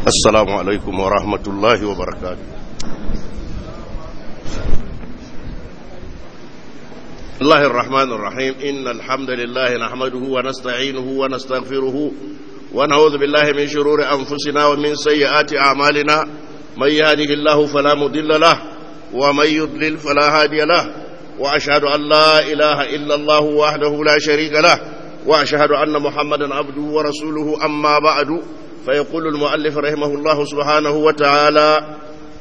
السلام عليكم ورحمة الله وبركاته الله الرحمن الرحيم إن الحمد لله نحمده ونستعينه ونستغفره ونعوذ بالله من شرور أنفسنا ومن سيئات أعمالنا من يهده الله فلا مضل له ومن يضلل فلا هادي له وأشهد أن لا إله إلا الله وحده لا شريك له وأشهد أن محمدا عبده ورسوله أما بعد فيقول المؤلف رحمه الله سبحانه وتعالى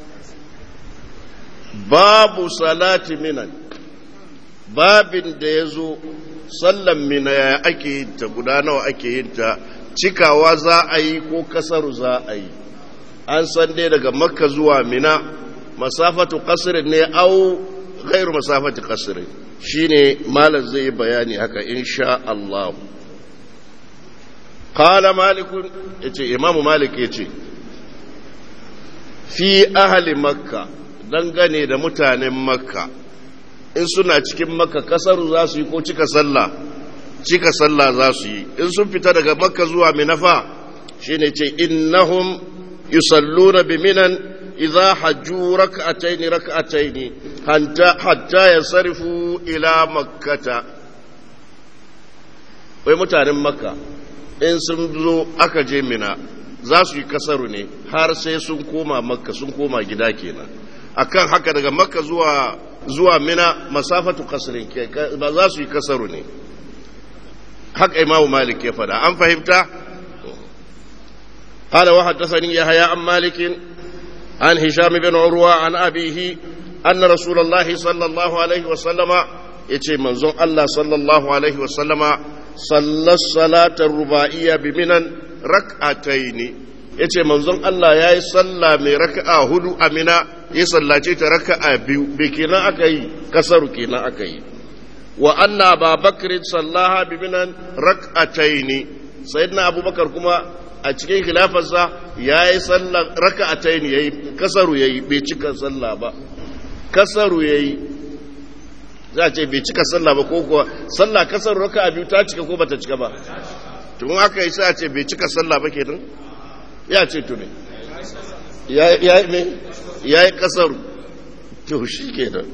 باب صلاة منن babin da ya zo sallan mina ya ake yin ta guda nawa ake yin ta cikawa za a yi ko kasaru za a yi an san dai daga makka zuwa mina masafatu kasirin ne au gairu masafatu kasirin shine malam zai yi bayani haka insha Allah qala malik yace imamu malik yace fi ahli makka dangane da mutanen makka in suna cikin makka kasaru za su yi ko cika sallah cika sallah za su yi in sun fita daga makka zuwa minafa shine ce innahum yusalluna bi minan idza hajju rak'atayn rak'atayn hatta hatta yansarifu ila makkata wai mutanen makka in sun zo aka je mina za su yi kasaru ne har sai sun koma makka sun koma gida kenan akan haka daga makka zuwa zuwa mina masafatu kasrin ba za su yi kasaru ne haka imamu malik ya fada an fahimta قال وحدثني يحيى عن مالك عن هشام بن عروة عن أبيه أن رسول الله صلى الله عليه وسلم يتي منزون الله صلى الله عليه وسلم صلى الصلاة الرباعية بمنا ركعتين yace manzon Allah ya yi sallah mai raka'a hudu a mina ya sallace ta raka'a biyu bai kenan aka yi kasaru kenan aka yi wa anna babakar sallaha bi minan rak'ataini sayyidina abubakar kuma a cikin khilafarsa ya yi sallah raka'ataini yayi kasaru yayi bai cika sallah ba kasaru yayi za a ce bai cika sallah ba ko kuwa sallah kasaru raka'a biyu ta cika ko bata cika ba tun aka yi sai a ce bai cika sallah ba kenan ya ce tuni ya yi kasar to shi ke nan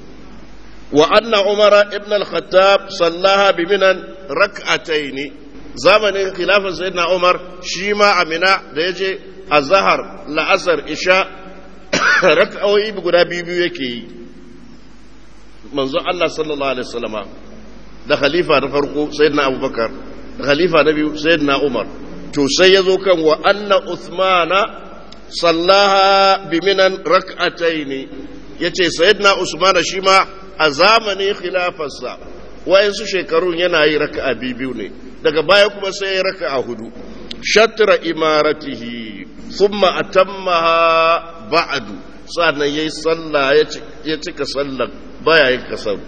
wa anna umara ibn al-khattab sallaha bi minan rak'ataini zamanin khilafin sayyidina umar shi ma amina da yaje azhar la'asar isha rak'o'i guda biyu biyu yake yi manzo Allah sallallahu alaihi wasallama da khalifa na farko sayyidina abubakar da khalifa na biyu sayyidina umar to sai ya zo kan wa anna Usmana sallaha bi minan rak'ataini yace sayyidina Usmana shi ma a zamanin khilafarsa wayansu shekarun yana yi raka'a biyu ne daga baya kuma sai ya raka'a hudu shatra imaratihi thumma atammaha ba'du sannan yayi sallah ya cika sallar baya yin kasaru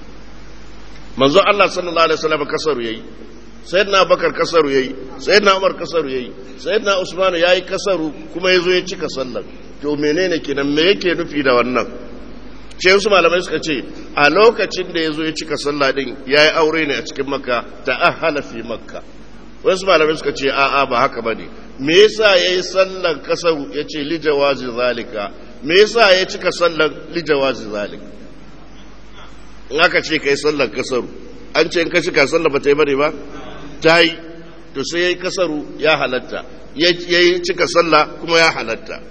manzo Allah sallallahu alaihi wasallam kasaru yayi sayyidina bakar kasaru yayi sayyidina umar kasaru yayi sayyidina usman yayi kasaru kuma yazo ya cika sallar to menene kenan me yake nufi da wannan ce wasu malamai suka ce a lokacin da yazo ya cika sallah din yayi aure ne a cikin makka ta'ahala fi makka wasu malamai suka ce a a ba haka bane me yasa yayi sallar kasaru yace li jawazi zalika me yasa ya cika sallar li jawazi zalika in aka ce kai sallar kasaru an ce in ka cika sallar ba ta yi bane ba ta yi to sai ya yi kasaru ya halatta ya yi cika sallah kuma ya halatta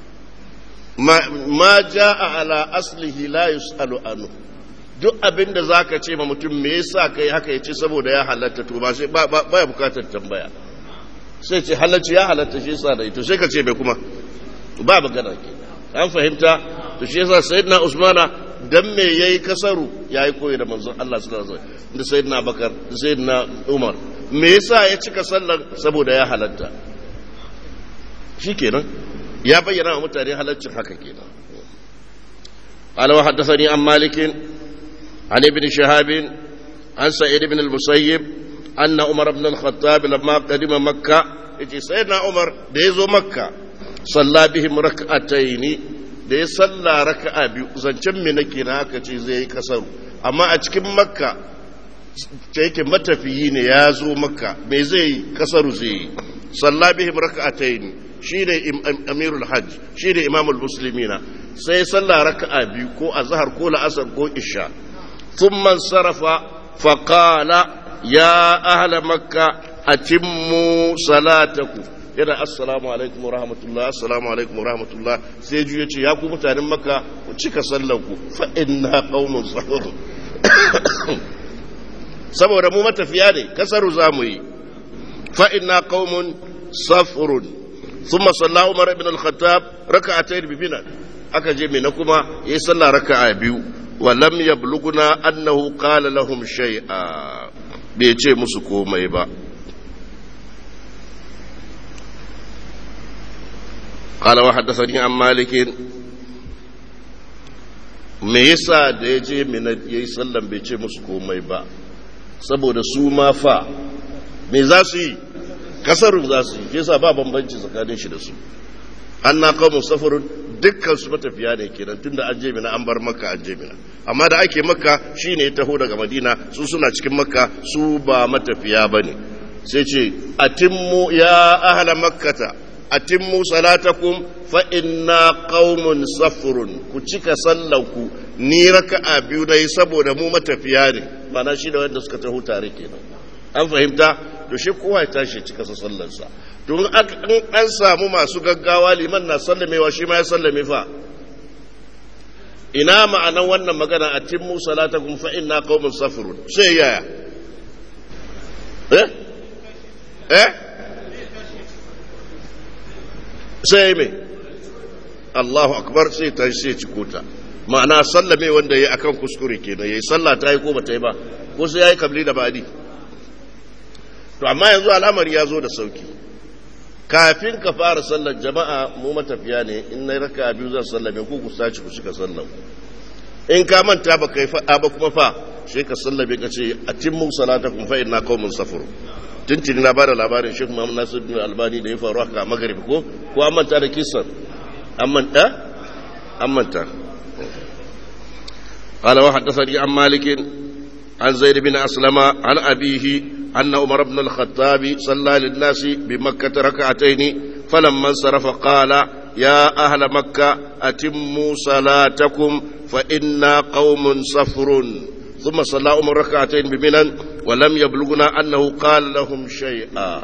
ma ja a ala aslihi la yus'alu anhu duk abin da za ka ce ma mutum me yasa kai haka ya ce saboda ya halatta to ba sai ba ya bukatar tambaya sai ce halacci ya halatta shi yasa da ito sai ka ce bai kuma ba magana ke an fahimta to shi yasa sayyidina usmana dan me yayi kasaru yayi koyi da manzon Allah sallallahu alaihi wasallam da sayyidina bakar da sayyidina umar me yasa ya cika sallar saboda ya halatta shikenan ya bayyana wa mutane halaccin haka kenan قال وحدثني عن مالك عن ابن شهاب عن سعيد بن المسيب أن عمر بن الخطاب لما قدم مكة يجي سيدنا عمر ديزو مكة صلى بهم ركعتين da ya salla raka'a biyu zancen me nake na aka ce zai yi kasaru amma a cikin makka ce yake matafiyi ne ya zo makka me zai yi kasaru zai yi salla bihim raka'atayn shine amirul hajj shine imamul muslimina sai sallah raka'a biyu ko azhar ko la'asar ko isha thumma sarafa faqala ya ahla makka atimmu salatakum yana assalamu alaikum wa rahmatullah assalamu alaikum wa rahmatullah sai juya ce ya ku mutanen makka ku cika sallanku fa inna qaumun sahur saboda mu matafiya ne kasaru zamu yi fa inna qaumun safrun thumma salla umar ibn al-khattab rak'atayn bi mina aka je mina kuma yayi sallah raka'a biyu wa lam yablughuna annahu qala lahum shay'a bai ce musu komai ba قال وحدثني عن مالك me yasa da ya je mina ya yi sallan bai ce musu komai ba saboda su ma fa me za su yi kasarun za su yi yasa ba bambanci tsakanin shi da su an na kawo safarin dukkan su matafiya ne kenan tun da an je mina an bar makka an je mina amma da ake makka shi ne ya taho daga madina su suna cikin makka su ba matafiya ba ne sai ce atimmu ya ahala makkata atimmu salatakum fa inna qaumun safrun ku cika sallanku ni raka'a biyu dai saboda mu matafiya ne mana shi da wanda suka taho tare kenan an fahimta to shi kowa ya tashi cika sa sallarsa to in an samu masu gaggawa liman na sallamewa shi ma ya sallame fa ina ma'anan wannan magana atimmu salatakum fa inna qaumun safrun sai yaya eh eh sai mai Allahu akbar sai ta sai ci kota ma'ana sallame wanda ya akan kuskure kenan yayi sallah ta yi ko ba ta yi ba ko sai yayi kabli da badi to amma yanzu al'amari ya zo da sauki kafin ka fara sallar jama'a mu matafiya ne in na raka biyu zan sallame ku ku sace ku shiga sallar in ka manta ba kai faɗa ba kuma fa sai ka sallame ka ce atimmu salatakum fa inna qaumun safar tuntuni na bada labarin Sheikh Muhammad Nasiruddin Albani da ya faru haka a Maghrib ko ko an manta da kisan an manta an manta قال وحدثني عن مالك عن زيد بن أسلم عن أبيه أن عمر بن الخطاب صلى للناس بمكة ركعتين فلما انصرف قال يا أهل مكة أتموا صلاتكم فإنا قوم صفر ثم صلى عمر ركعتين بمنى ولم يبلغنا أنه قال لهم شيئا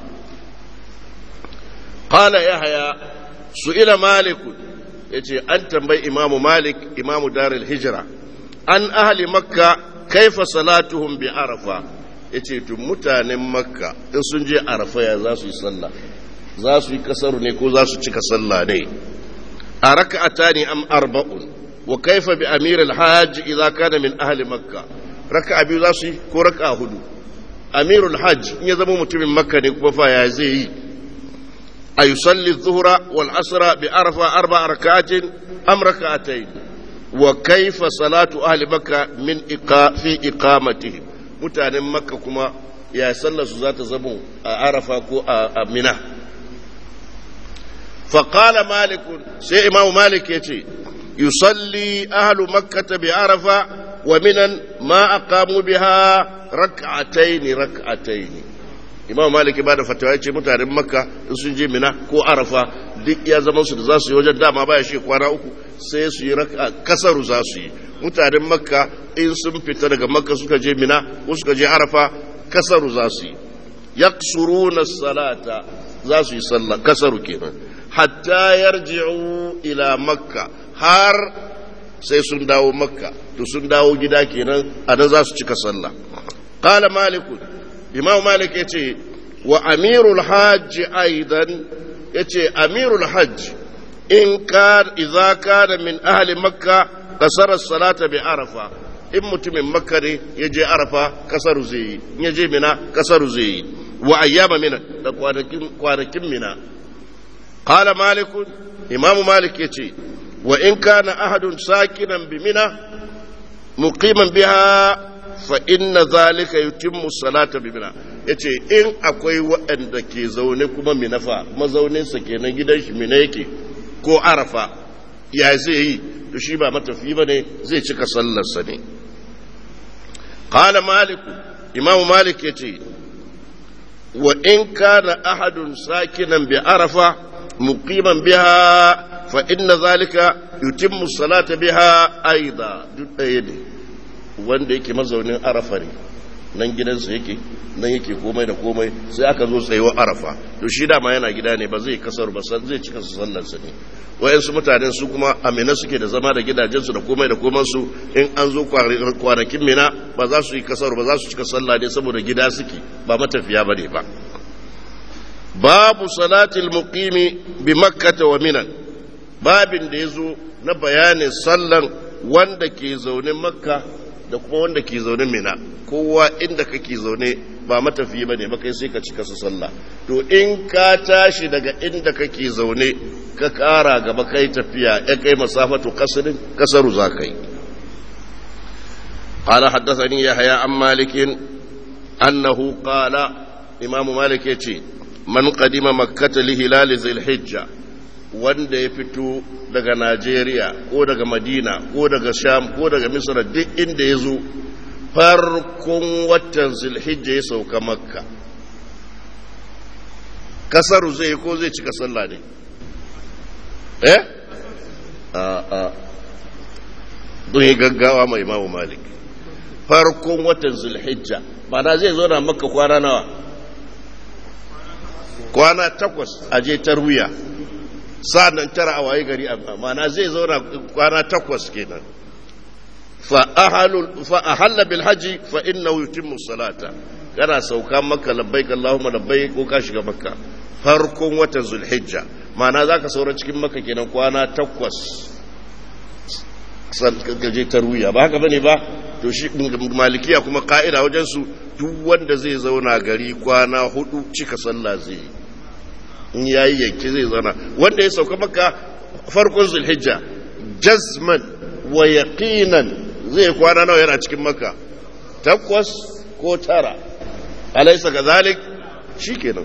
قال يحيى سئل مالك يتي أنت بي إمام مالك إمام دار الهجرة عن أهل مكة كيف صلاتهم بعرفة yace tun mutanen makka in sun je arafa ya za su yi sallah za su yi kasaru ne ko za su cika sallah ne a raka'ata ne am arba'un wa kaifa bi amir al-hajj idza kana min ahli makka raka'a biyu za su yi ko raka'a hudu amirul hajj in ya zama mutumin makka ne kuma fa ya zai yi a yusalli zuhra wal asra bi arfa arba rak'atin am rak'atayn wa kaifa salatu ahli makka min iqa fi iqamatihim mutanen makka kuma ya sallar su za ta zama a arafa ko a mina فقال مالك سي امام مالك يتي يصلي اهل مكه بعرفه ومنا ما اقاموا بها ركعتين ركعتين imam maliki ba da fatawa ya ce mutanen makka in sun je mina ko arafa duk ya zama su da za su yi wajen dama baya shi kwana uku sai su yi raka kasaru za su yi mutanen makka in sun fita daga makka suka je mina ko suka je arafa kasaru za su yi yaqsuruna salata za su yi sallah kasaru kenan hatta yarji'u ila makka har sai sun dawo makka to sun dawo gida kenan a nan za su cika sallah qala malikun imam malik ya ce wa amirul hajji aidan ya ce amirul hajji in ka idza kana min ahli makka kasara salata bi arafa in mutumin makka ne ya je arafa kasaru zai yi in ya je mina kasaru zai yi wa ayyama mina da kwanakin kwanakin mina qala malik imam malik ya ce wa in kana ahadun sakinan bi mina muqiman biha fa inna zalika yutimmu salata bi mina yace in akwai waɗanda ke zaune kuma minafa mazaunin sa kenan gidan shi mina yake ko arafa ya zai yi to shi ba matafi bane zai cika sallar sa ne qala malik imamu malik yace wa in kana ahadun sakinan bi arafa muqiman biha fa inna zalika yutimmu salata biha aida duk ɗaya ne wanda yake mazaunin arafa ne nan gidansa yake nan yake komai da komai sai aka zo tsayuwar arafa to shi dama yana gida ne ba zai kasar ba zai cika su sallarsa ne wayansu mutanen su kuma amina suke da zama da gidajensu da komai da komansu in an zo kwanakin mina ba za su yi kasar ba za su cika sallah ne saboda gida suke ba matafiya ba ne ba babu salatil muqimi bi makkata wa minan babin da ya zo na bayanin sallan wanda ke zaune makka da kuma wanda ke zaune mina kowa inda kake zaune ba matafiyi ba ne makai sai ka cika su sallah to in ka tashi daga inda kake zaune ka kara gaba kai tafiya ya kai masafatu kasarin kasaru za ka yi قال حدثني يحيى عن مالك أنه قال إمام مالك يتي من قدم مكة لهلال ذي الحجة wanda ya fito daga Najeriya ko daga Madina ko daga Sham ko daga Misra duk inda ya zo farkon watan Zulhijja ya sauka Makka kasaru zai ko zai cika sallah ne eh a a don yi gaggawa mai Imam Malik farkon watan Zulhijja ba na zai zo na Makka kwana nawa kwana takwas a je tarwiya sa'annan tara a waye gari mana zai zauna kwana takwas kenan fa ahalla bil haji fa innahu yutimmu salata kana sauka makka labbaik allahumma labbaik ko ka shiga makka farkon watan zulhijja mana zaka saura cikin makka kenan kwana takwas gaje tarwiya ba haka bane ba to shi malikiya kuma ka'ida wajen su duk wanda zai zauna gari kwana hudu cika sallah zai yi in yayi yanki zai zauna wanda ya sauka maka farkon zulhijja jazman wa yaqinan zai kwana nawa yana cikin maka takwas ko tara alaysa kazalik shikenan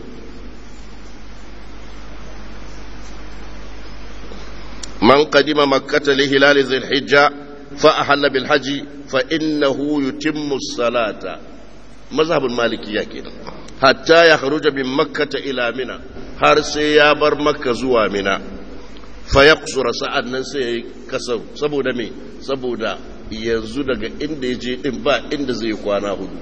man qadima makkata li hilal zulhijja fa ahalla bil haji fa innahu yutimmu as-salata mazhabul malikiyya kenan hatta ya kharuja min makkata ila mina har sai ya bar makka zuwa mina fa ya kusura sa'ad nan sai ya yi kasar saboda me saboda yanzu daga inda ya je din ba inda zai kwana hudu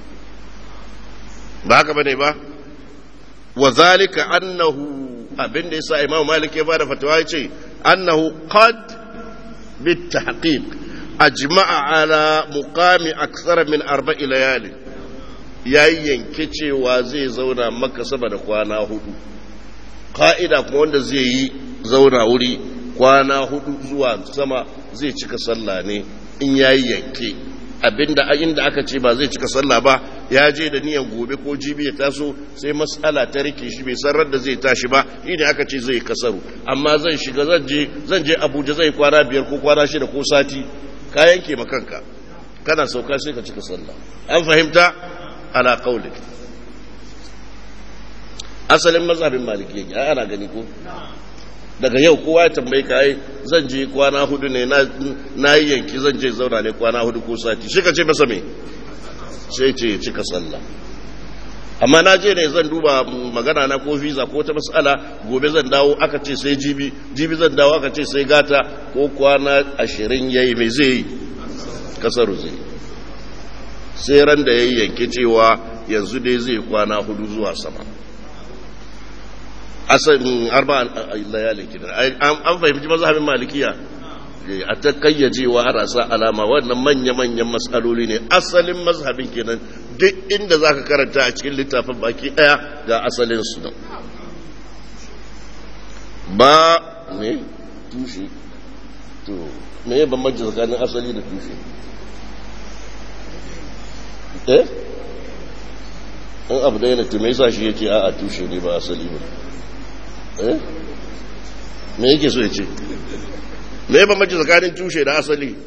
ba haka bane ba wa zalika annahu abin da yasa imam malik ya bada fatawa yace annahu qad bit tahqiq ajma'a ala muqami akthara min arba'i layali yayi yanke cewa zai zauna maka sama da kwana hudu ka'ida kuma wanda zai yi zauna wuri kwana hudu zuwa sama zai cika sallah ne in yayi yanke abinda inda aka ce ba zai cika sallah ba ya je da niyan gobe ko jibi ya taso sai matsala ta rike shi bai san da zai tashi ba shine aka ce zai kasaru amma zan shiga zan je zan je Abuja zai kwana biyar ko kwana shida ko sati ka yanke makanka kana sauka sai ka cika sallah an fahimta ala qawli asalin mazhabin maliki yake ana gani ko daga yau kowa ya tambayi ka ai zan je kwana hudu ne na yi yanki zan je zauna ne kwana hudu ko sati shi ka ce masa me sai ce cika sallah amma na je ne zan duba magana na ko visa ko ta mas'ala gobe zan dawo aka ce sai jibi jibi zan dawo aka ce sai gata ko kwana ashirin yayi mai zai yi kasaru zai sai ran da yayi yanke cewa yanzu dai zai kwana hudu zuwa sama asalin arba layalin kidan an fahimci mazhabin malikiya a ta kayyajewa a rasa alama wannan manya-manyan matsaloli ne asalin mazhabin kenan duk inda za ka karanta a cikin littafin baki daya ga asalin su nan ba ne tushe to me ya bambanci tsakanin asali da tushe eh in abu da yana tume sa shi ya ce a tushe ne ba asali ba eh me yake so ya ce me ya bambanci tsakanin tushe da asali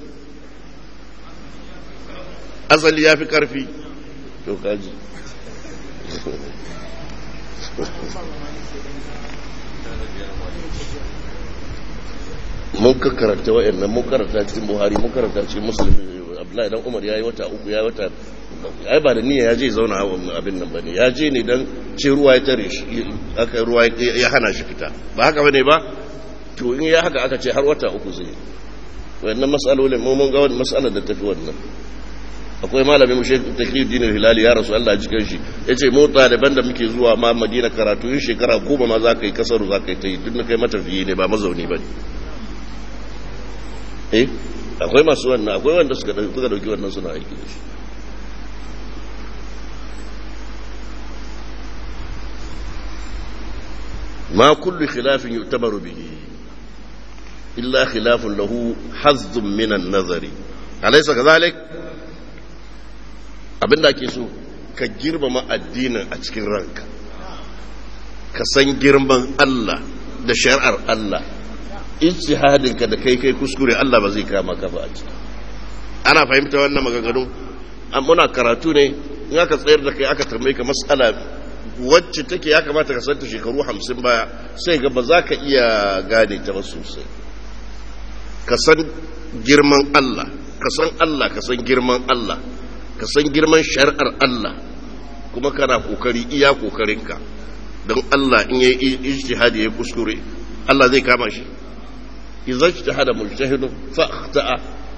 asali ya fi karfi to kaji mun ka karanta wa'annan mun karanta cikin buhari mun karanta cikin musulmi abdullahi dan umar ya yi wata uku ya yi wata ai ba da niyya ya je zauna abin nan ba ne ya je ne don ce ruwa ya tare shi aka ruwa ya hana shi fita ba haka ba ne ba to in ya haka aka ce har wata uku zai wannan matsalolin mun ga wani matsalar da tafi wannan akwai malami mu shekul taqiy dinin hilali ya rasu Allah jikin shi yace mota daban da muke zuwa ma Madina karatu yin shekara goma ma za ka yi kasaru za ka yi ta yi duk kai matafiyi ne ba mazauni ba ne eh akwai masu wannan akwai wanda suka dauki wannan suna aiki da shi ما كل خلاف يعتبر به إلا خلاف له حظ من النظر أليس كذلك abin da ake so ka girmama addinin a cikin ranka ka san girman Allah da shari'ar Allah ijtihadinka da kai kai kuskure Allah ba zai kama ka ba a ciki ana fahimta wannan maganganu muna karatu ne in aka tsayar da kai aka tambaye ka mas'ala wacce take ya kamata ka santa shekaru hamsin baya sai ga ba za ka iya gane ta ba sosai ka san girman Allah ka san Allah ka san girman Allah ka san girman shari'ar Allah kuma kana kokari iya kokarinka don Allah in yayi ijtihadi yayi kuskure Allah zai kama shi idza ijtahada mujtahidun fa akhta'a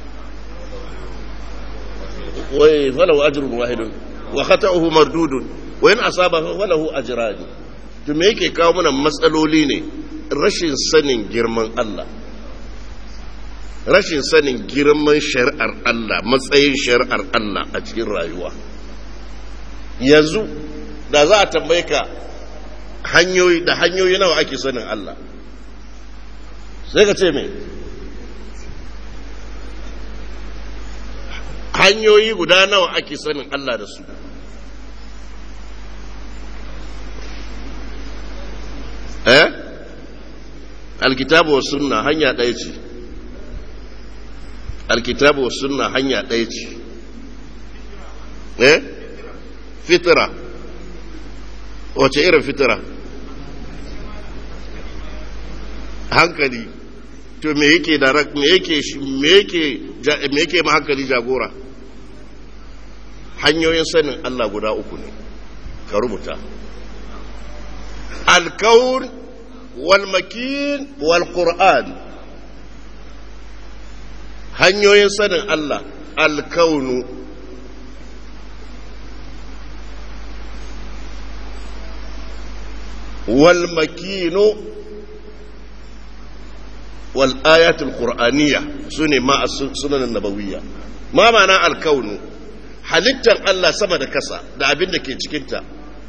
wa falahu ajrun wahidun wa khata'uhu mardudun wa in asaba falahu ajrani to me yake kawo mana matsaloli ne rashin sanin girman Allah rashin sanin girman shari'ar Allah matsayin shari'ar Allah a cikin rayuwa yanzu da za a tambaye ka hanyoyi da hanyoyi nawa ake sanin Allah sai ka ce me hanyoyi guda nawa ake sanin Allah da su eh alkitabu wa sunna hanya ɗaya ce alkitabu wa sunna hanya ɗaya ce eh fitira wace irin fitira hankali to me yake da me yake me yake me yake ma hankali jagora hanyoyin sanin Allah guda uku ne ka rubuta alkaun walmakin walqur'an hanyoyin sanin Allah alkaunu walmakinu والآيات القرآنية سنة ما السنن النبوية ما معنى الكون halittar Allah sama da kasa da abin da ke cikinta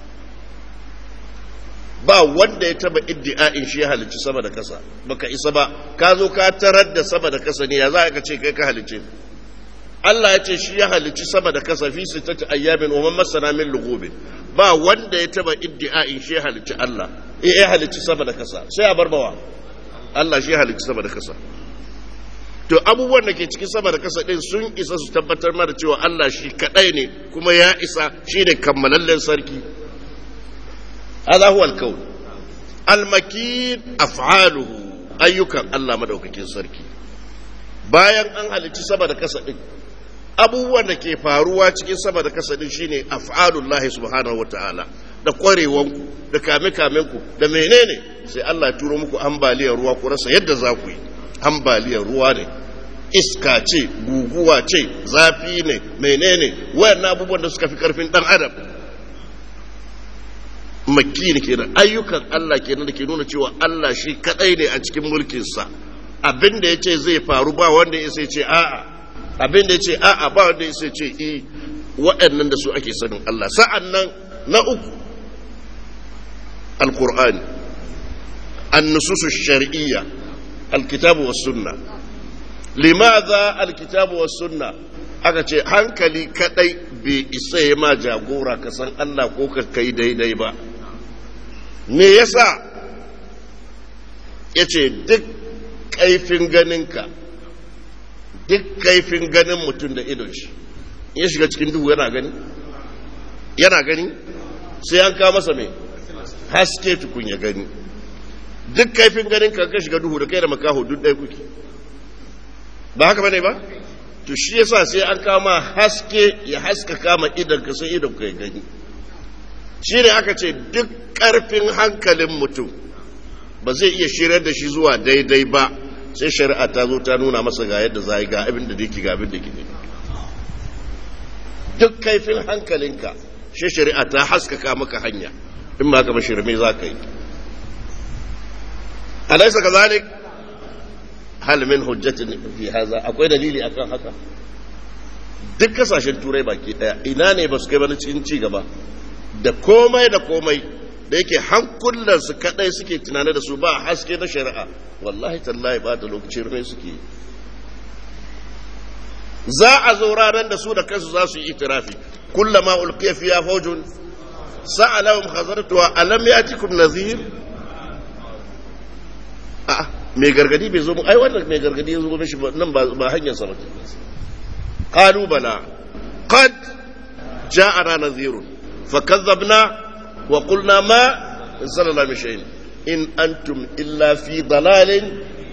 ba wanda ya taba iddi'a'in shi ya halicci sama da kasa baka isa ba ka zo ka tarar da sama da kasa ne ya za ka ce kai ka halicce Allah ya ce shi ya halicci sama da kasa fi sittati ayyamin wa man masana min lughubin ba wanda ya taba iddi'a'in shi ya halicci Allah eh ya halicci sama da kasa sai a barbawa Allah shi ya halicci sama da kasa to abubuwan da ke cikin sama da kasa din sun isa su tabbatar mana cewa Allah shi kadai ne kuma ya isa shi ne kammalallen sarki hadha huwa al-kawn al-makin af'aluhu ayyukan Allah madaukakin sarki bayan an halicci sama da kasa din abubuwan da ke faruwa cikin sama da kasa din shine af'alullahi subhanahu wataala da kwarewanku da kame-kamenku da menene sai Allah ya turo muku ambaliyar ruwa ku rasa yadda za ku yi ambaliyar ruwa ne iska ce guguwa ce zafi ne menene wayannan abubuwan da suka fi karfin dan adam makki ne kenan ayyukan Allah kenan da ke nuna cewa Allah shi kadai ne a cikin mulkinsa abin da ya ce zai faru ba wanda ya sai ce a'a abin da ya ce a'a ba wanda ya sai ce i waɗannan da su ake sanin Allah sa'an nan na uku alkur'ani annususu shar'iyya alkitabu was sunna limadha alkitabu was sunna aka ce hankali kadai bai isa ya ma jagora ka san Allah ko ka kai daidai ba me yasa yace duk kaifin ganinka duk kaifin ganin mutum da idon shi ya shiga cikin duhu yana gani yana gani sai an kawo masa mai haske tukun ya gani duk kaifin ganin ka shiga duhu da kai da makaho duk ɗaya kuke ba haka bane ba to shi yasa sai an kama haske ya haska kama idan ka sai idan ka gani shi ne aka ce duk ƙarfin hankalin mutum ba zai iya shirar da shi zuwa daidai ba sai shari'a ta zo ta nuna masa ga yadda za ga abin da yake ga abin da ke duk kaifin hankalinka shi shari'a ta haskaka maka hanya in ba ka mashirme za ka yi alaisa ka zalik hal min hujjatin fi haza akwai dalili akan haka duk kasashen turai baki daya ina ne ba su kai bane cikin ci gaba da komai da komai da yake hankulansu kadai suke tunane da su ba haske na shari'a wallahi tallahi ba da lokacin rai suke za a zo ranar da su da kansu za su yi itirafi kullama ulqiya fiya fawjun sa'alahum khazartuha alam yatikum nazir a mai gargadi bai zo mu ai wannan mai gargadi ya zo mishi nan ba ba hanyar sa bace qalu bala qad ja'ana nazirun fakazzabna wa qulna ma sallallahu alaihi wasallam in antum illa fi dalalin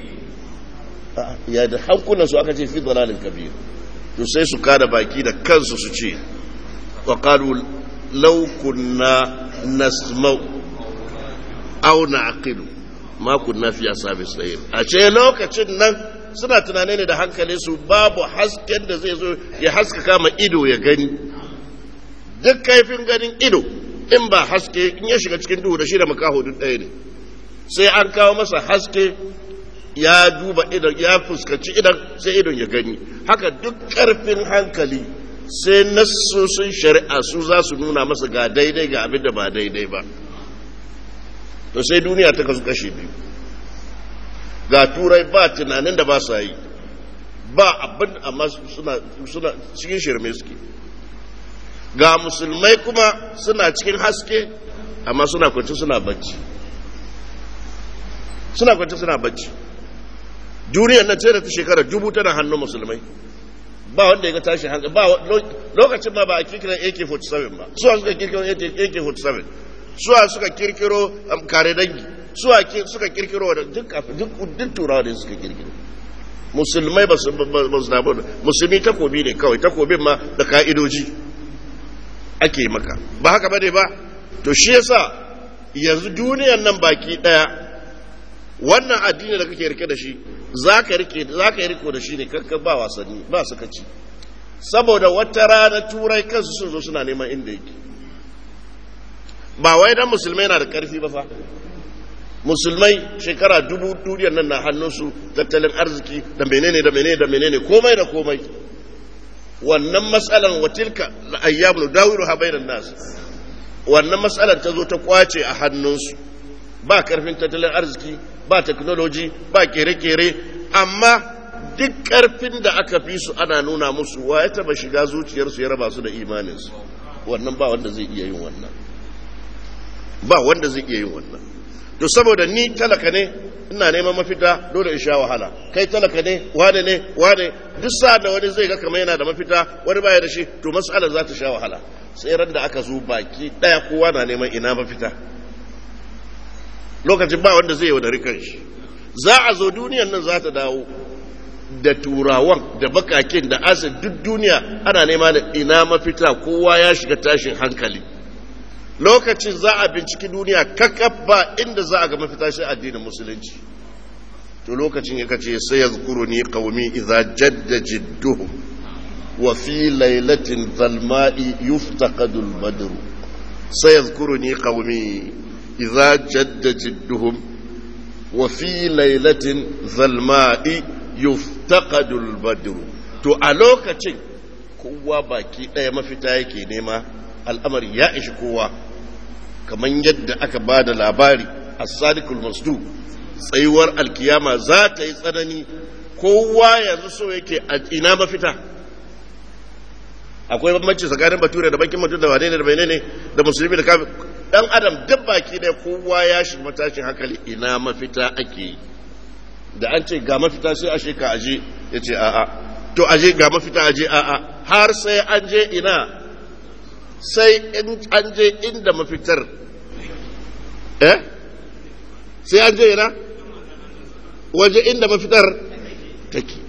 ya da hankunan su aka ce fi dalalin kabir to sai su kada baki da kansu su ce wa qalu law kunna nasma'u aw na'qilu ma kunna fi ashabi sayr a ce lokacin nan suna tunane ne da hankali su babu hasken da zai zo ya haskaka ma ido ya gani duk kaifin ganin ido in ba haske in ya shiga cikin duhu da shi da makaho duk ɗaya ne sai an kawo masa haske ya duba idan ya fuskanci idan sai idon ya gani haka duk ƙarfin hankali sai nassosin shari'a su za su nuna masa ga daidai ga abin da ba daidai ba to sai duniya ta kasu kashe biyu ga turai ba tunanin da ba sa yi ba abin amma suna cikin shirme suke ga musulmai kuma suna cikin haske amma suna kwanci suna bacci suna kwanci suna bacci duniyar nan ce da ta shekara dubu tana hannun musulmai ba wanda ya ga tashi hankali ba lokacin ma ba a kirkira AK47 ba suwa suka kirkiro AK47 suwa suka kirkiro kare dangi suwa suka kirkiro da duk duk turawa ne suka kirkiro musulmai ba su damu musulmi takobi ne kawai takobin ma da ka'idoji ake maka ba haka bane ba to shi yasa yanzu duniyar nan baki daya wannan addini da kake rike da shi zaka rike zaka yi riko da shi ne kanka ba wasanni ba su kaci saboda wata rana turai kansu sun zo suna neman inda yake ba wai dan musulmai na da karfi ba fa musulmai shekara dubu duniyar nan na hannunsu tattalin arziki da menene da menene da menene komai da komai wannan matsalan watilka ayyamu dawiru ha bainan nas wannan matsalan ta zo ta kwace a hannunsu ba karfin tattalin arziki ba technology ba kere-kere amma duk karfin da aka fi su ana nuna musu wa ya taba shiga zuciyarsu ya raba su da imaninsu wannan ba wanda zai iya yin wannan ba wanda zai iya yin wannan to saboda ni talaka ne ina neman mafita dole in sha wahala kai talaka ne wane ne wane duk sa'ad da wani zai ga kamar yana da mafita wani baya da shi to mas'alar za ta sha wahala sai ran da aka zo baki daya kowa na neman ina mafita lokacin ba wanda zai yaudari kanshi za a zo duniyan nan za ta dawo da turawan da bakakin da asir duk duniya ana nema da ina mafita kowa ya shiga tashin hankali lokacin za a binciki duniya kakaf ba inda za a ga mafita shi addinin musulunci to lokacin ya kace sai yazkuru ni qaumi idza jadda jidduhum wa fi lailatin zalma'i yuftaqadu al-badr sai yazkuru ni qaumi idza jadda jidduhum wa fi lailatin zalma'i yuftaqadu al-badr to a lokacin kowa baki daya mafita yake nema al'amari ya ishi kowa kamar yadda aka ba da labari a sadikul masdu tsayuwar alkiyama za ta yi tsanani kowa yanzu so yake a ina mafita akwai bambanci tsakanin bature da bakin mutum da wane ne da bai ne da musulmi da kafin dan adam duk baki ɗaya kowa ya shi matashin hankali ina mafita ake yi da an ce ga mafita sai ashe ka aje ya ce a'a to aje ga mafita aje a'a har sai an je ina sai in an je inda mafitar eh sai an je ina waje inda mafitar take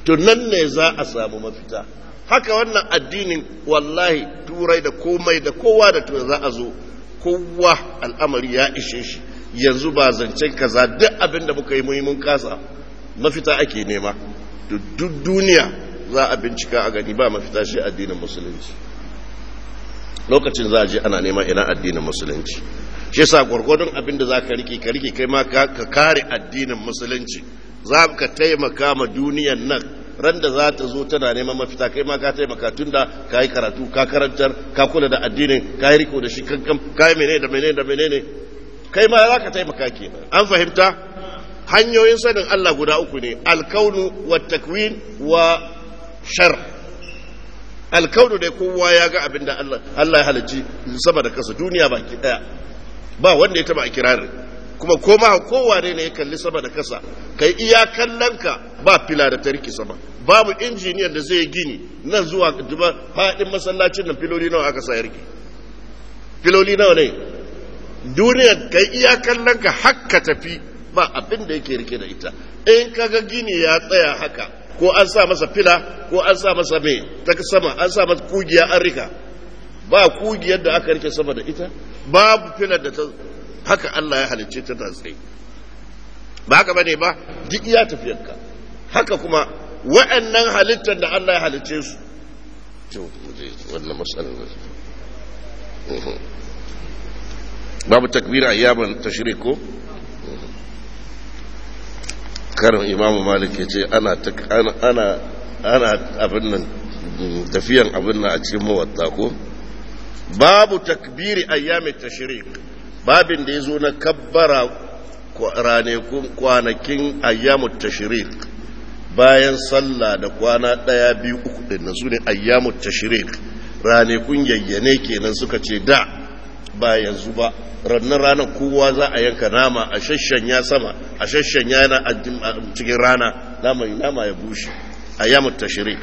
to nan ne za a samu mafita haka wannan addinin wallahi turai da komai da kowa da turai za a zo kowa al'amari ya ishe shi yanzu ba zancen kaza duk abin da muka yi muhimmin kasa mafita ake nema duk duniya za a bincika a gani ba mafita shi addinin musulunci lokacin za a je ana nema ina addinin musulunci shi yasa gwargwadon abin da za ka rike ka rike kai ma ka kare addinin musulunci za ka taimaka ma duniyan nan ran da za ta zo tana neman mafita kai ma ka taimaka tun da ka yi karatu ka karantar ka kula da addinin ka yi riko da shi kankan ka yi menene da menene da menene kai ma za ka taimaka kenan an fahimta hanyoyin sanin Allah guda uku ne alkaunu wa takwin wa shar alkaunu dai kowa ya ga abin da Allah Allah ya halicci sama da kasa duniya baki daya ba wanda ya taba a kirarin kuma koma kowa ne ya kalli sama da kasa kai iya kallonka ba fila da tarki sama babu injiniyan da zai gini nan zuwa duba faɗin masallacin nan filoli nawa aka sa yarki filoli nawa ne duniyar kai iya kallonka hakka tafi ba abin da yake rike da ita in kaga gini ya tsaya haka ko an sa masa fila ko an sa masa mai ta sama an sa masa kugiya an rika ba kugiyar da aka rike sama da ita babu filar da ta haka Allah ya halicce ta ta tsaye ba haka bane ba duk iya tafiyarka haka kuma wa'annan halittar da Allah ya halicce su to wannan matsalar babu takbira ayyaban tashrik ko karin imamu malik ya ce ana ana ana abin nan tafiyan abin nan a cikin mawatta ko babu takbiri ayyamin tashrik babin da ya zo na kabbara ranakun kwanakin ayyamun tashrik bayan sallah da kwana ɗaya biyu uku ɗin na su ne ayyamun tashrik ranakun yayyane kenan suka ce da ba yanzu ba rannan ranar kowa za a yanka nama a shashanya sama a shashanya yana a cikin rana nama nama ya bushe ayyamun tashrik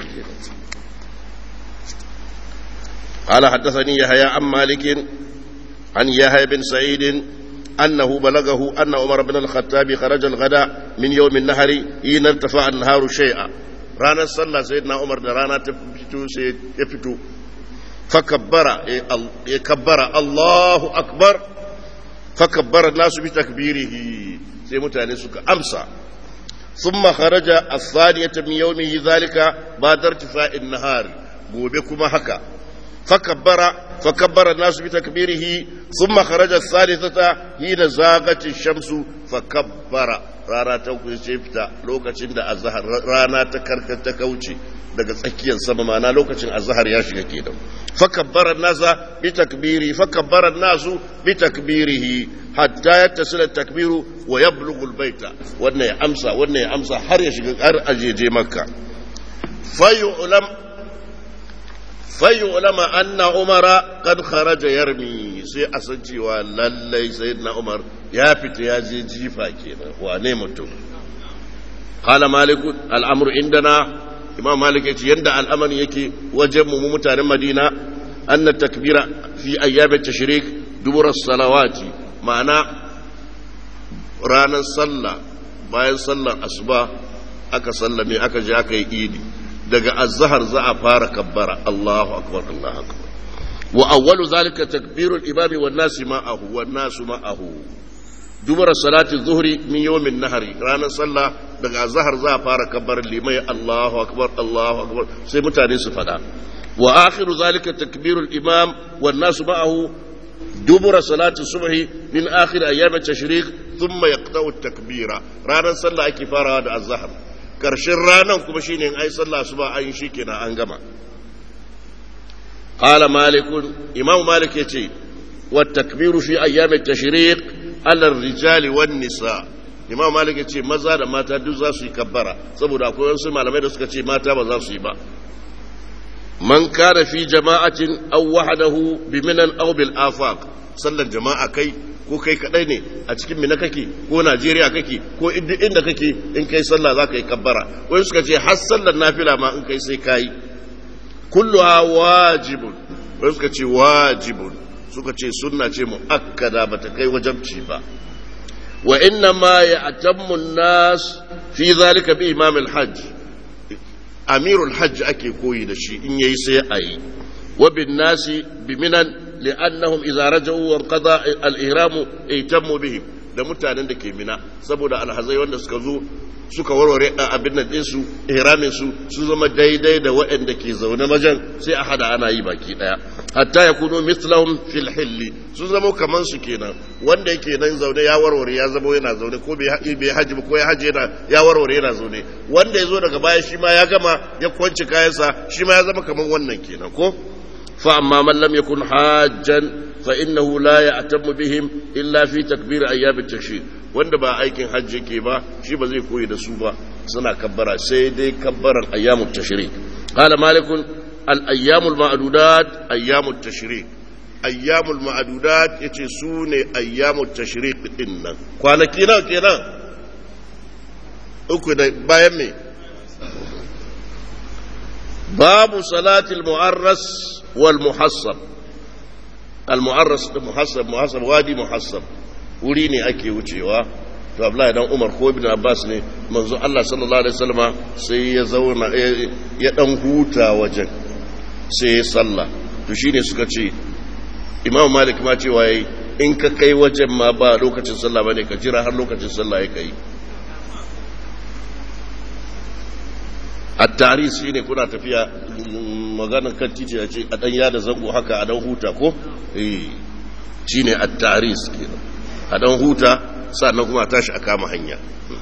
قال حدثني يحيى عن مالك عن يحيى بن سعيد أنه بلغه أن عمر بن الخطاب خرج الغداء من يوم النهر حين ارتفع النهار شيئا رانا صلى سيدنا عمر رانا تفتو يفتو فكبر يكبر الله أكبر فكبر الناس بتكبيره سي متاني أمسى ثم خرج الثانية من يومه ذلك بعد ارتفاع النهار gobe haka فكبر فكبر الناس بتكبيره ثم خرج الثالثة حين زاغت الشمس فكبر rana ta kuce fita lokacin da azhar rana ta karkata kauce daga tsakiyar sama mana lokacin azhar ya shiga kenan fakabbara nasa bi takbiri fakabbara nasu bi takbirihi hatta yattasila takbiru wa yablughu albayta wannan ya amsa wannan ya amsa har ya shiga har ajeje makka fayu'lam فيعلم أن عمر قد خرج يرمي سي أسنتي وللي سيدنا عمر يا فت يا زي جيفا كينا ونيمتو قال مالك الأمر عندنا إمام مالك يتي يندع الأمر يكي وجب ممتان مدينة أن التكبير في أيام التشريك دبر الصلوات معنى رانا صلى bayan sallar asuba aka sallame aka je aka yi idi daga azhar za a fara kabbara Allahu akbar Allahu akbar wa awwalu zalika takbirul imami wan nasi ma'ahu wan nasu ma'ahu dubara salati zuhri min yawmin nahari ranar sallah daga azhar za a fara kabbarar limai Allahu akbar Allahu akbar sai mutane su fada wa akhiru zalika takbirul imam wan nasu ma'ahu dubura salati subhi min akhir ayyam at-tashriq thumma yaqta'u at-takbira ranar sallah ake farawa da azhar karshen ranar kuma shine in ai sallah su ba an shi kenan an gama qala malik imam malik yace wa takbiru fi ayyam at-tashriq ala ar-rijali wan nisa imam malik yace maza da mata duk za su yi kabbara saboda akwai wasu malamai da suka ce mata ba za su yi ba man kana fi jama'atin aw wahdahu bi minan aw bil afaq sallar jama'a kai ko kai kadai ne a cikin mina kake ko Najeriya kake ko inda kake in kai sallah za ka yi kabbara wani suka ce har sallar nafila ma in kai sai kayi kulluha wajibun wani suka ce wajibun suka ce sunna ce muakkada bata kai wajabci ba wa inna ma ya'tammu an-nas fi zalika bi imam al-hajj amirul hajj ake koyi da shi in yayi sai a yi wa bin nasi bi minan li'annahum idza raja'u wa qada al-ihram ihtammu bihim da mutanen da ke mina saboda alhazai wanda suka zo suka warware abin nan ɗinsu ihramin su sun zama daidai da waɗanda ke zaune majan sai a hada ana yi baki ɗaya hatta ya kuno mislahum fil hilli sun zama kaman su kenan wanda yake nan zaune ya warware ya zama yana zaune ko bai haji ko ya haji yana ya warware yana zaune wanda ya zo daga baya shi ma ya gama ya kwanci kayansa shi ma ya zama kaman wannan kenan ko fa amma man lam yakun hajjan fa innahu la ya'tamu bihim illa fi takbir ayyam at-tashrik wanda ba aikin hajji ke ba shi ba zai koyi da su ba suna kabbara sai dai kabbaran ayyamut tashrik qala malikun al ayyamul ma'dudat ayyamut tashrik ayyamul ma'dudat yace su ne ayyamut tashrik din nan kwanaki nawa kenan uku da bayan me babu salatil mu'arras wal muhassab al mu'arras muhassab muhassab wadi muhassab wuri ne ake wucewa to Abdullahi dan Umar ko Ibn Abbas ne manzo Allah sallallahu alaihi wasallama sai ya zauna ya dan huta wajen sai ya salla to shine suka ce Imam Malik ma cewa yayi in ka kai wajen ma ba lokacin sallah bane ka jira har lokacin sallah ya kai at-taris shine kuna tafiya maganar kan titi ya ce a dan yada zango haka a dan huta ko eh shine at-taris kenan a dan huta sannan kuma tashi a kama hanya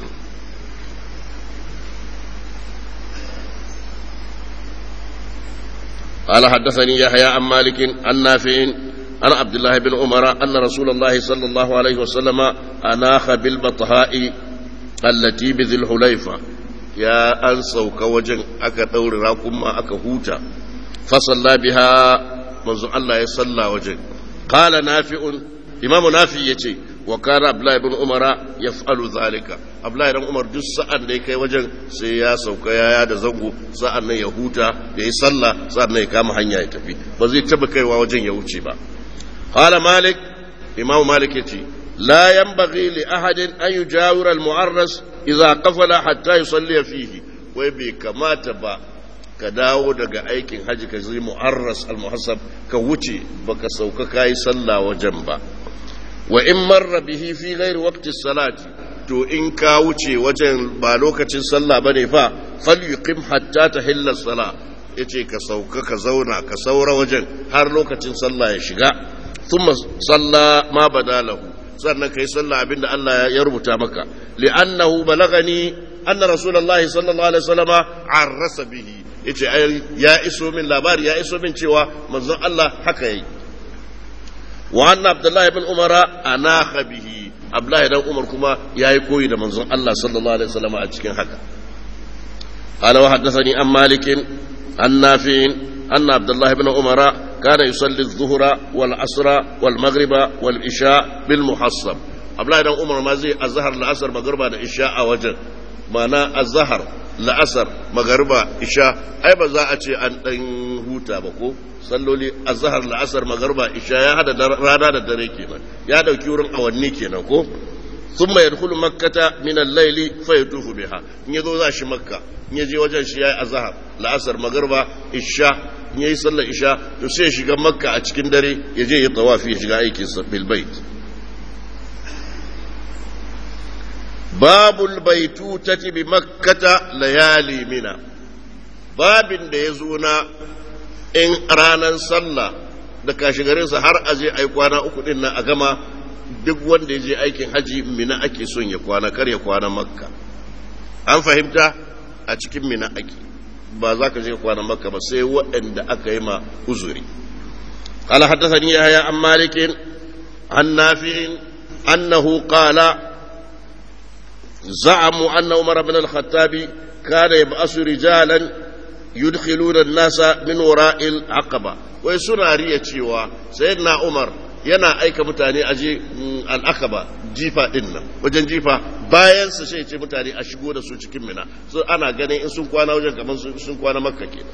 قال حدثني يحيى عن مالك عن نافع عن عبد الله بن عمر أن رسول الله صلى الله عليه وسلم أناخ بالبطهاء التي بذي الحليفة يا أنسى كوجن أكا دور راكم أكا هوتا فصلى بها منذ الله يصلى وجن قال نافع إمام نافع يتي wa kana abdullahi ibn umara yaf'alu zalika abdullahi ibn umar duk sa'an da ya kai wajen sai ya sauka yaya da zango sa'an nan ya huta ya yi sallah sa'an nan ya kama hanya ya tafi ba zai taba kaiwa wajen ya wuce ba qala malik imam malik yace la yanbaghi li ahadin an yujawira al mu'arras idza qafala hatta yusalli fihi wai bai kamata ba ka dawo daga aikin haji ka zai mu'arras al muhassab ka wuce baka sauka kai sallah wajen ba wa in marra bihi fi ghairi waqti salati to in ka wuce wajen ba lokacin sallah bane fa falyuqim hatta tahilla sala yace ka sauka ka zauna ka saura wajen har lokacin sallah ya shiga thumma salla ma badalahu sannan kai sallah abinda Allah ya rubuta maka li'annahu balagani anna rasulullahi sallallahu alaihi wasallama arrasa bihi yace ya iso min labari ya iso min cewa manzon Allah haka yayi وأن عبد الله بن عمر أناخ به عبد الله بن عمر كما ياي كوي ده منزون الله صلى الله عليه وسلم a cikin haka قال وحدثني عن مالك عن نافع أن عبد الله بن عمر كان يصلي الظهر والعصر والمغرب والعشاء بالمحصب عبد الله بن عمر ما زي الظهر العصر مغرب العشاء وجه معنى الظهر la'asar magariba isha ai ba za a ce an ɗan huta ba ko salloli azhar la'asar magariba isha ya hada rana da dare kenan ya dauki wurin awanni kenan ko thumma yadkhulu makkata min al-layli fa yatufu biha in yazo za shi makka in yaje wajen shi yayi azhar la'asar magariba isha in yayi sallar isha to sai ya shiga makka a cikin dare ya je ya tawafi ya shiga aikin sa bil bait babul baitutati bi makkata layali mina babin da ya zo na in ranar sallah da kashigarinsa har a je ai kwana uku din nan a gama duk wanda ya je aikin haji mina ake son ya kwana kar ya kwana makka an fahimta a cikin mina ake ba za ka je kwana makka ba sai waɗanda aka yi ma uzuri قال حدثني يحيى عن مالك عن نافع أنه قال زعموا أن عمر بن الخطاب كان يبعث رجالا يدخلون الناس من وراء العقبة ويسنا ريا cewa sayyidina Umar yana aika mutane aje al'aqaba jifa din nan wajen jifa bayan su sai ce mutane a shigo da su cikin mina so ana ganin in sun kwana wajen kamar sun kwana makka kenan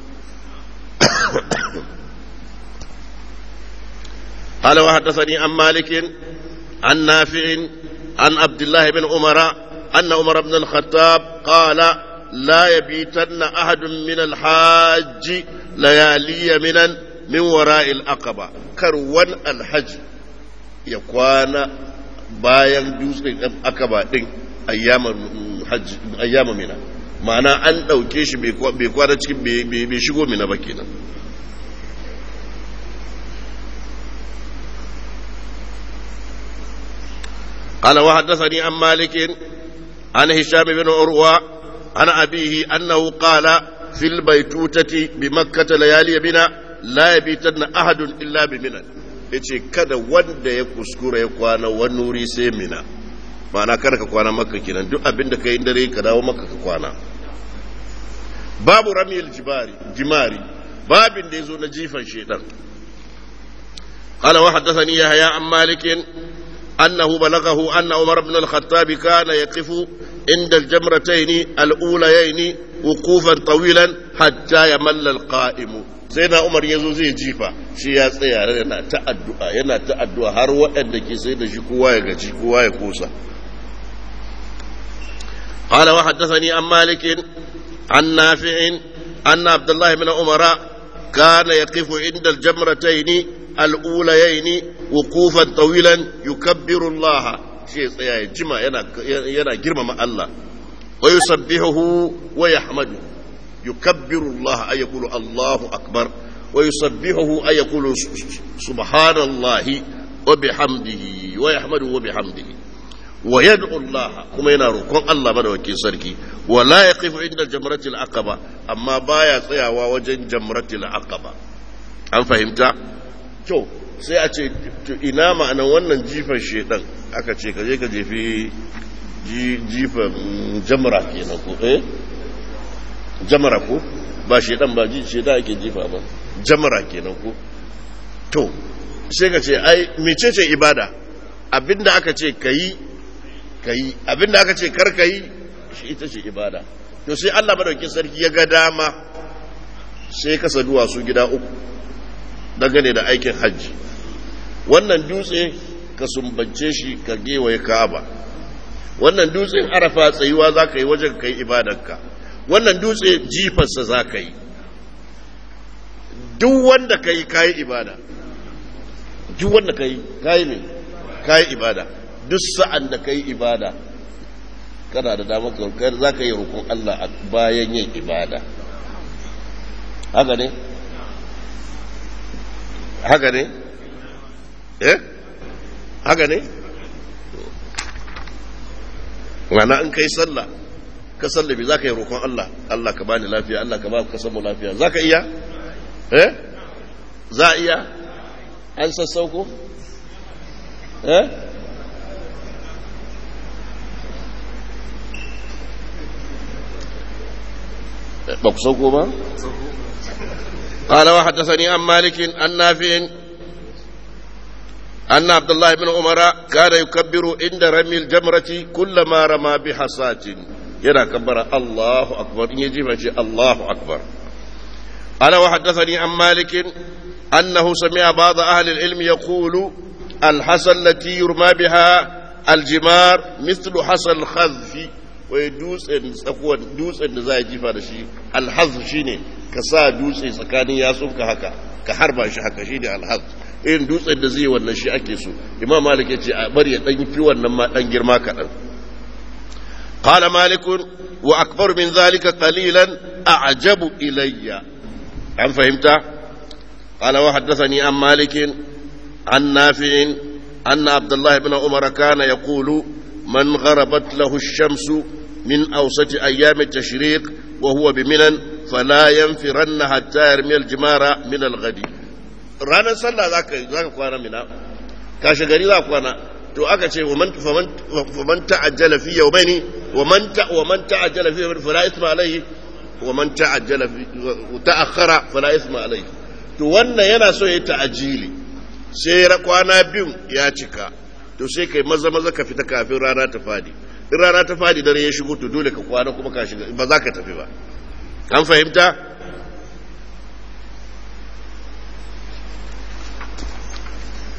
قال وحدثني عن مالك عن نافع عن عبد الله بن عمر أن عمر بن الخطاب قال لا يبيتن أحد من الحاج ليالي منا من وراء العقبة كروان الحج يكون bayan dutsen akaba din ayyama mina ma'ana an ɗauke shi bai kwana cikin bai shigo mina ba kenan قال وحدثني عن مالك عن هشام بن عروة عن أبيه أنه قال في البيتوتة بمكة ليالي بنا لا يبيتن أحد إلا بمنى yace kada wanda ya kuskura ya kwana wani wuri sai mina ma'ana kada ka kwana maka kenan duk abin da ka yi dare ka dawo maka ka kwana babu ramil jibari jimari babin da ya zo na jifan shedan قال وحدثني يحيى عن مالك أنه بلغه أن عمر بن الخطاب كان يقف عند الجمرتين الأوليين وقوفا طويلا حتى يمل القائم سيدنا عمر يزو زي جيفا شي يا tsaya yana ta addu'a yana ta addu'a har waɗanda ke sai da shi kowa ya gaji kowa ya kosa قال وحدثني عن مالك عن نافع أن عبد الله بن عمر كان يقف عند الجمرتين الأوليين وقوفا طويلا يكبر الله شيء tsaya ya jima yana girmama Allah wa yusabbihuhu wa yahmadu yukabbiru Allah ay yaqulu Allahu akbar wa yusabbihuhu ay yaqulu subhanallahi wa bihamdihi wa yahmadu wa bihamdihi wa yad'u Allah kuma yana roƙon Allah madawaki sarki wa la yaqifu inda jamratil aqaba amma baya tsayawa wajen jamratil aqaba an fahimta to sai a ce ina ma'anan wannan jifan shedan aka ce ka je ka jefi jifan jamra kenan ko eh jamra ko ba shedan ba ji shedan ake jifa ba jamra kenan ko to sai ka ce ai mecece ibada abinda aka ce kayi kayi abinda aka ce kar kayi shi ita ce ibada to sai Allah madaukakin sarki ya ga dama sai kasa duwatsu gida uku dangane da aikin hajji wannan dutse ka sumbance shi ka gewaye ka'aba wannan dutsen arafa tsayuwa za ka yi wajen ka yi ibadanka wannan dutse jifarsa za ka yi duk wanda ka yi kayi ibada duk wanda ka yi kayi ne kayi ibada duk sa'an da ka yi ibada kana da damar ka za ka yi rukun Allah a bayan yin ibada haka ne haka ne eh haka ne wana in kai sallah ka sallabi za ka yi roƙon Allah Allah ka bani lafiya Allah ka ba ka samu lafiya za ka iya eh za a iya an sassauko eh ba ku sauko ba قال وحدثني عن مالك عن نافع أن عبد الله بن عمر كان يكبر عند رمي الجمرة كلما رمى بحصاة ينا كبر الله أكبر إن يجيب الله أكبر قال وحدثني عن مالك أنه سمع بعض أهل العلم يقول الحصى التي يرمى بها الجمار مثل حصى الخذف wai dutsen tsakuwar dutsen da za a jifa da shi alhaz shi ne ka sa dutse tsakanin yatsunka haka ka harba shi haka shi ne alhaz irin dutsen da zai wannan shi ake so imam malik ya ce a bari ya dan fi wannan ma dan girma kaɗan qala malikun wa akbar min zalika qalilan a'jabu ilayya an fahimta qala wa haddathani an malikin an nafi'in anna abdullah ibn umar kana yaqulu من غربت له الشمس من أوسط أيام التشريق وهو بمنن فلا ينفرن حتى يرمي الجمار من الغد رانا صلى ذاك ذاك كوانا منا كاش غري ذاك كوانا to aka ce waman ta'ajjala fi yawmaini waman ta waman ta'ajjala fi yawmaini fala isma alayhi waman ta'ajjala fi ta'akhkhara fala isma alayhi to wannan yana so yayi ta'ajili sai kwana biyu ya cika to sai kai maza maza ka fita kafin rana ta fadi in rana ta fadi dare ya shigo to dole ka kwana kuma ka shiga ba za ka tafi ba an fahimta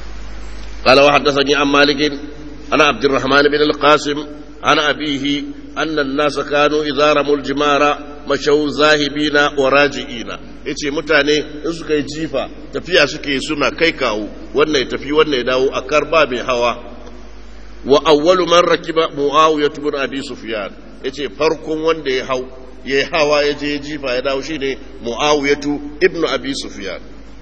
قال وحدثني عن مالك عن عبد الرحمن بن القاسم عن أبيه أن الناس كانوا إذا رموا الجمار مشوا ذاهبين وراجعين yace mutane in suka yi jifa tafiya suke suna kai kawo wannan ya tafi wannan ya dawo a karba mai hawa wa awwalu man rakiba muawiya ibn abi sufyan yace farkon wanda ya hau ya hawa ya je jifa ya dawo shine muawiya ibn abi sufyan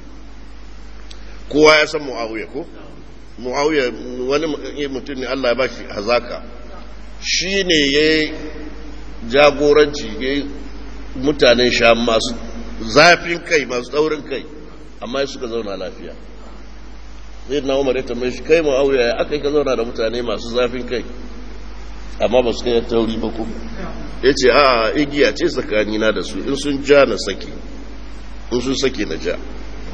kowa ya san muawiya ko muawiya wani mutum ne Allah ya bashi hazaka shi ne ya jagoranci ya mutanen sha masu zafin kai masu tsaurin kai amma suka zauna lafiya zai na umar ya tambaye shi kai muawiya ya aka yi ka zauna da mutane masu zafin kai amma ba su kai tauri ba kuma ya ce a igiya ce tsakanina da su in sun ja na saki in sun saki na ja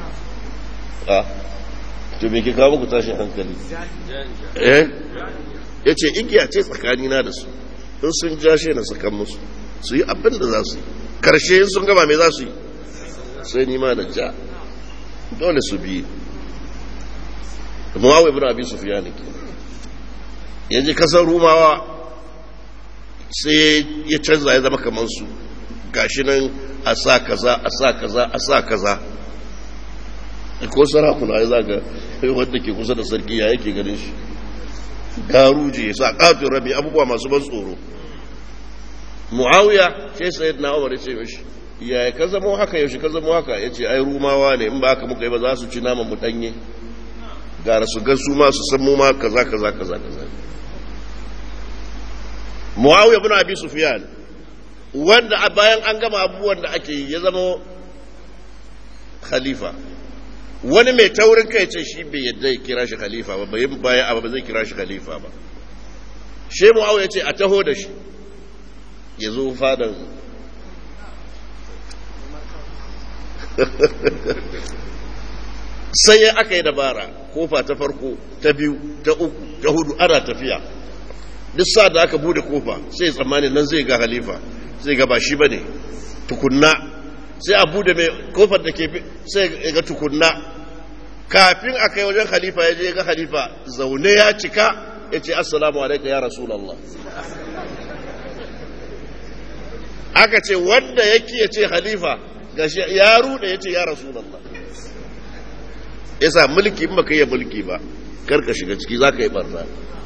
to me ke kawo muku tashin hankali eh ya ce igiya ce tsakanina da su in sun jashe na sakan musu su yi abin da za su yi karshe sun gama mai za su yi sai nima da ja dole su biyu muwawa ibn abi sufyan ke yaji kasar rumawa sai ya canza ya zama kamar su gashi nan a sa kaza a sa kaza a sa kaza ko sarakuna ya zaga wanda ke kusa da sarki ya yake ganin shi garuje ya sa katon rabi abubuwa masu ban tsoro muawiya sai sayid na umar ce mishi ya ka zamo haka yaushe ka zamo haka ya ce ai rumawa ne in ba haka muka yi ba za su ci naman mu danye gara su ga su ma su san mu ma kaza kaza kaza kaza muawiya bin abi sufyan wanda bayan an gama abubuwan da ake yi ya zama khalifa wani mai taurin kai ce shi bai yadda ya kira shi khalifa ba bai bayan abu ba zai kira shi khalifa ba she mu'awiya ce a taho da shi ya zo fadan sai ya aka yi dabara kofa ta farko ta biyu ta uku ta hudu ana tafiya duk sa da aka bude kofa sai tsammani nan zai ga khalifa zai ga ba shi ba ne tukunna sai a bude mai kofar da ke sai ga tukunna kafin a kai wajen khalifa ya je ga khalifa zaune ya cika ya ce assalamu alaika ya rasulallah aka ce wanda yake ya ce khalifa gashi ya rude ya ce ya rasulallah yasa mulki in baka yi mulki ba karka shiga ciki za ka yi barna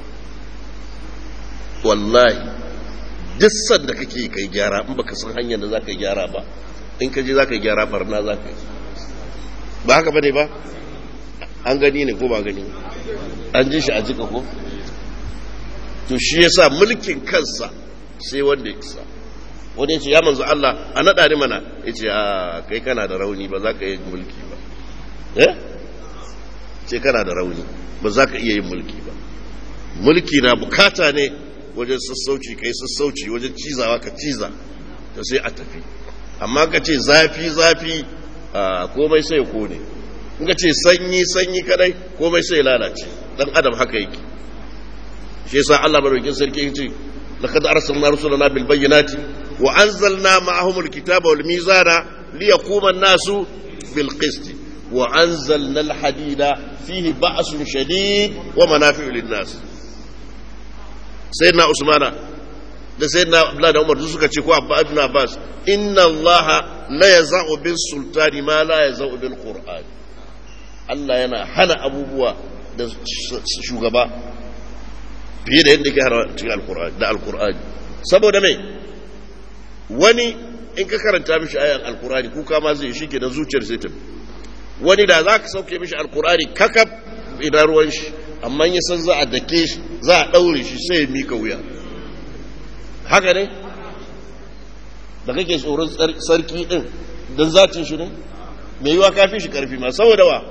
wallahi duk sanda kake kai gyara in baka san hanyar da za ka yi gyara ba in ka je za ka yi gyara barna za ka yi ba haka bane ba an gani ne ko ba gani an ji shi a jika ko to shi yasa mulkin kansa sai wanda ya isa wani ya ce ya manzo Allah a naɗa ni mana ya ce a kai kana da rauni ba za ka yi mulki ba eh ce kana da rauni ba za ka iya yin mulki ba mulki na bukata ne wajen sassauci ka yi sassauci wajen cizawa ka ciza ta sai a tafi amma ka ce zafi zafi a komai sai ya kone in ka ce sanyi sanyi kadai komai sai ya lalace dan adam haka yake shi yasa Allah madaukakin sarki yace laqad arsalna rusulana bil bayyinati wa anzalna ma'ahum al kitaba wal mizana liyaquma an-nasu bil qist wa anzalna al hadida fihi ba'sun shadid wa manafi'u lin nas sayyidina usmana da sayyidina abdullah da umar suka ce ko abba ibn abbas inna allaha la yaz'u bis sultani ma la yaz'u bil qur'an Allah yana hana abubuwa da shugaba fiye da yadda ke hana cikin alkur'ani da alkur'ani saboda mai wani in ka karanta mishi ayan alkur'ani kuka ma zai shi ke da zuciyar sai ta wani da za ka sauke mishi alkur'ani kakaf idan ruwan shi amma ya san za a dake shi za a ɗaure shi sai ya mika wuya haka ne da kake tsoron sarki ɗin don zatin shi ne mai yiwa kafin shi karfi ma saboda wa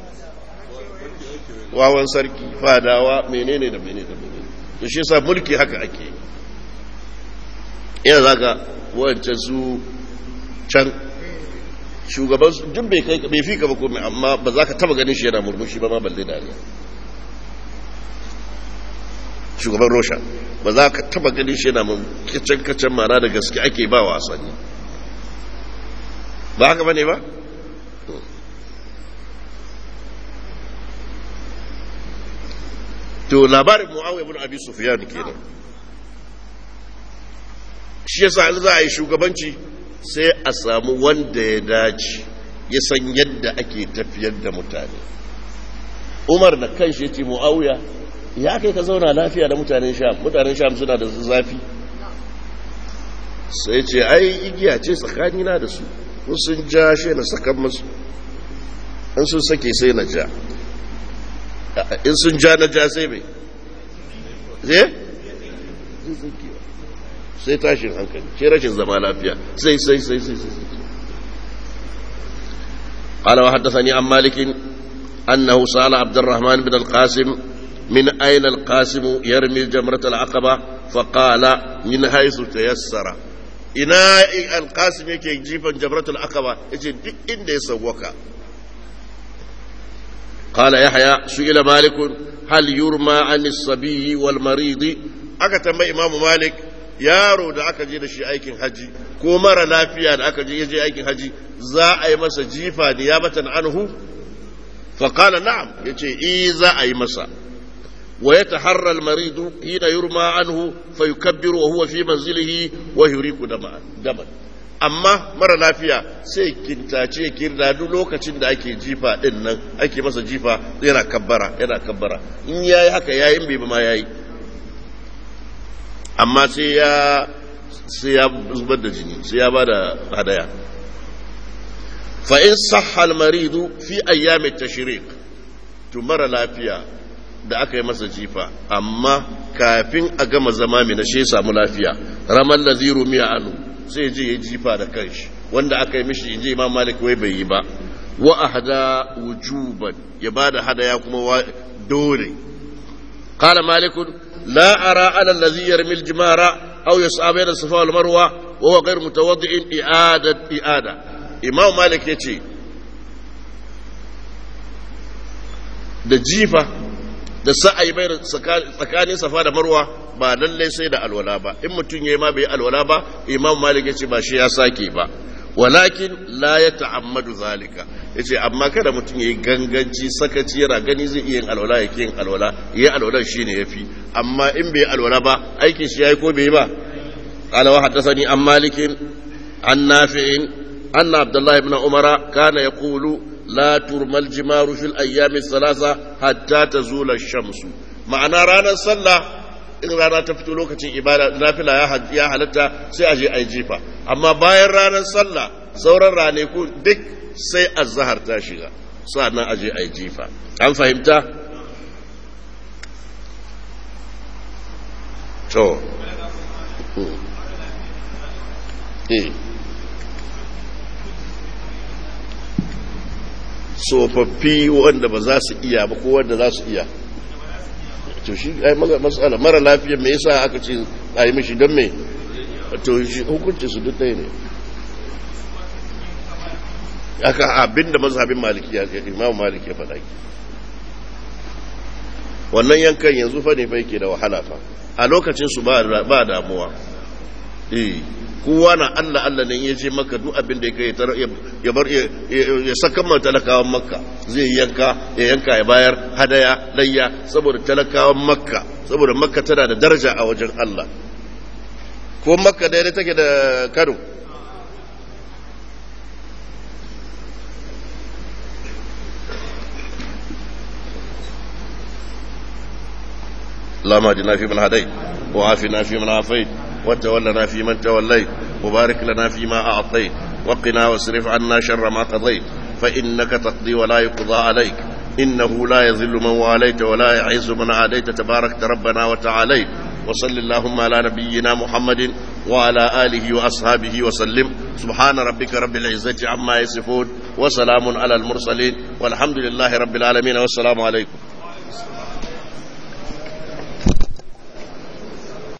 wawan sarki fadawa menene da menene da menene to shi yasa mulki haka ake yana zaka wancan su can shugaban su duk bai kai bai fika ba komai amma ba za ka taba ganin shi yana murmushi ba ma balle dariya shugaban rosha ba za ka taba ganin shi yana kacen kacen mara da gaske ake ba wasanni ba haka bane ba to labarin muawiya ibn abi sufyan kenan shi yasa in za a yi shugabanci sai a samu wanda ya dace ya san yadda ake tafiyar da mutane umar da kan shi ce mu'awiya ya kai ka zauna lafiya da mutanen sham mutanen sham suna da zafi sai ce ai igiya ce tsakanina da su sun ja shi na sakan musu in sun sake sai na ja in sun ja na ja sai mai zai sai tashin hankali ce rashin zama lafiya sai sai sai sai sai قال وحدثني عن مالك أنه سأل عبد الرحمن بن القاسم من أين القاسم يرمي جمرة العقبة فقال من حيث تيسر ina alkasim yake jifan jamratul akaba yace duk inda ya sauwaka qala yahya su'ila malik hal yurma an as-sabiy wal marid aka tambayi imam malik yaro da aka je da shi aikin haji ko mara lafiya da aka je je aikin haji za a yi masa jifa niyabatan anhu fa qala na'am yace eh za a yi masa ويتحرى المريض حين يرمى عنه فيكبر وهو في منزله ويريك دما دما amma mara lafiya sai kintace kirda duk lokacin da ake jifa din nan ake masa jifa yana kabbara yana kabbara in yayi haka yayin bai ma yayi amma sai ya sai ya zubar da jini sai ya bada hadaya fa in sahha al maridu fi ayyam at tashriq to mara lafiya da aka yi masa jifa amma kafin a gama zama mai na shi samu lafiya ramar laziru miya anu sai je ya jifa da kanshi wanda aka yi mishi in je imam malik wai bai yi ba wa ahda wujuban ya bada hadaya kuma dole qala malik la ara ala allazi yarmi aljimara aw yas'a bayna safa wal marwa wa huwa ghayr mutawaddi'in i'ada i'ada imam malik yace da jifa da sa'ayi bai tsakanin safa da marwa ba lallai sai da alwala ba in mutum ya yi ma bai alwala ba imam malik ya ce ba shi ya sake ba walakin la ya ta'ammadu zalika ya ce amma kada mutum ya yi ganganci sakaci yana gani zai iya yin alwala ya ke yin alwala ya yi alwalan shi ne ya fi amma in bai alwala ba aikin shi ya yi ko bai ba قال وحدثني عن مالك عن نافع أن عبد الله بن عمر كان يقول لا ترمى الجمار في الأيام الثلاثة حتى تزول الشمس معنى رانا صلى in rana ta fito lokacin ibada nafila ya halatta sai a je a yi jifa amma bayan ranar sallah sauran ranaku duk sai azhar ta shiga sa'annan a je a yi jifa an fahimta to eh tsofaffi wanda ba za su iya ba ko wanda za su iya to shi ai matsala mara lafiya me yasa aka ce a yi mishi don me to shi hukunci su duk ɗaya ne aka abinda mazhabin maliki ya ce imamu maliki ya faɗa ki wannan yankan yanzu fa ne fa yake da wahala fa a lokacin su ba damuwa eh kowa na Allah Allah ne ya je maka duk abin da ya kai ya bar ya saka man talakawan makka zai yanka ya yanka ya bayar hadaya layya saboda talakawan makka saboda makka tana da daraja a wajen Allah ko makka daidai take da Kano اللهم اهدنا فيمن هديت وعافنا فيمن عافيت وتولنا فيمن توليت وبارك لنا فيما أعطيت وقنا واصرف عنا شر ما قضيت فإنك تقضي ولا يقضى عليك إنه لا يذل من واليت ولا يعز من عاديت تبارك ربنا وتعاليت وصل اللهم على نبينا محمد وعلى آله وأصحابه وسلم سبحان ربك رب العزة عما يصفون وسلام على المرسلين والحمد لله رب العالمين والسلام عليكم